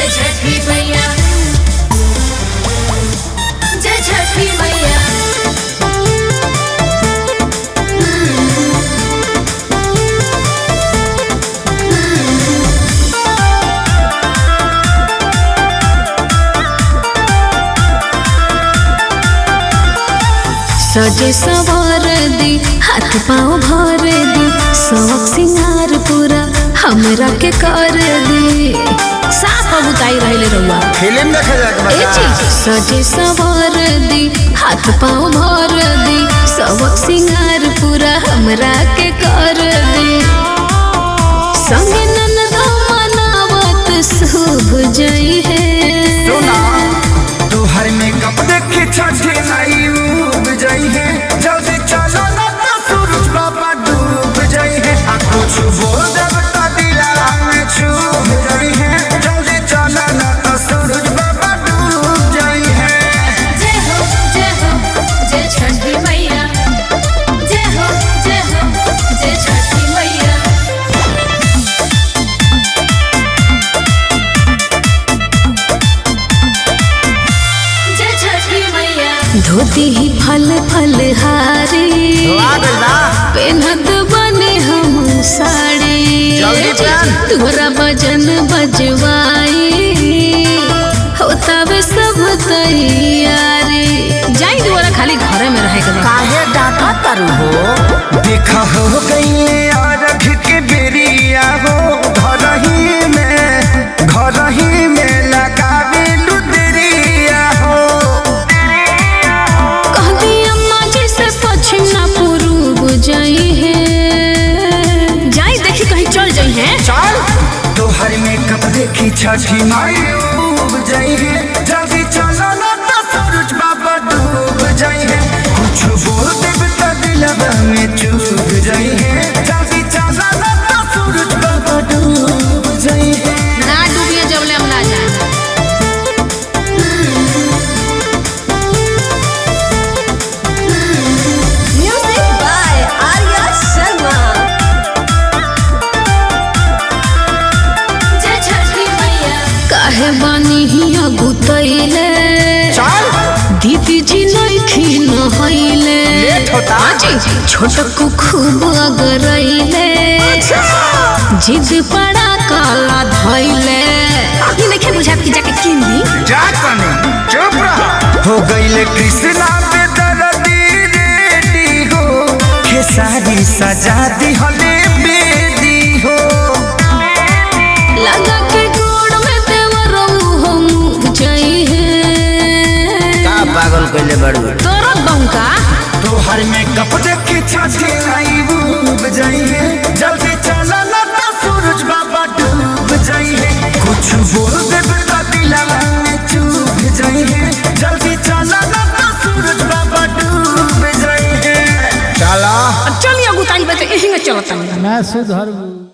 जय छठी मैया जय छठी मैया सजे सवार दी हाथ पाँव भर दी शौक सिंगार पूरा हमरा के कर दी साफ बुताई रहले रहुआ फिल्म देखे जाके ए चीज सजे सवार दी हाथ पाँव भर दी शौक सिंगार पूरा हमरा के कर दी संगे ननदा मनावत शुभ जई है सुना तू हर मेकअप देखे छठे नहीं उब जाई है जल्दी चलो ना तो सूरज बाबा डूब जाई है आ कुछ बोल जब तो दिला में छूब जाई है जल्दी चलो ना तो सूरज बाबा डूब जाई है जय हो जय हो जय छठी मैया जय हो जय हो जय छठी मैया जय छठी मैया धोती ही फल फल हारी पेनत बने हम साड़ी जल्दी पहन। तोरा भजन बजवाई होता वे सब तैयारी जाई दोबारा खाली घरे में रहे के बा। काहे डाटा तारू हो देखा हो गई अरघ के बेरिया हो घर ही में घर ही में लगावे लुदरिया हो कहती अम्मा जी से पश्चिम ना पूर्व जाई है जाई देखी कहीं चल जाई है चल तोहर मेकअप देखी छठी माई डूब जाई है जल्दी चलो ना तो सूरज बाबा डूब जाई है कुछ बोल देब तो दिलवा में चूब जाई है जल्दी चलो ना तो सूरज बाबा डूब जाई है ना डूबिए जबले हम ना जाए Music by Arya Sharma. जय छठी मैया काहे बानी हिया गुतैले चल दीदी जी नइखी नहैले लेट होता। आजी छोटकू खूब अगरैले जिद पड़ा काला धैले अभी नइखे बुझात कि जाके किन दी जा कने चुप रहा हो गईले कृष्णा पे दर्दी रेडी हो खेसारी सजा दी हले बेदी हो लगा के गोड़ में देवरो हम जाई है का पागल कैले बड़ू तोरा बंका तोहर में कप देखे छाती आई डूब जाई है जल्दी चला ना तो सूरज बाबा डूब जाई है कुछ बोल दे बेटा दिला में चूब जाई है जल्दी चला ना तो सूरज बाबा डूब जाई है चला चलिए गुताई बते यही में चलता ना सुधरबू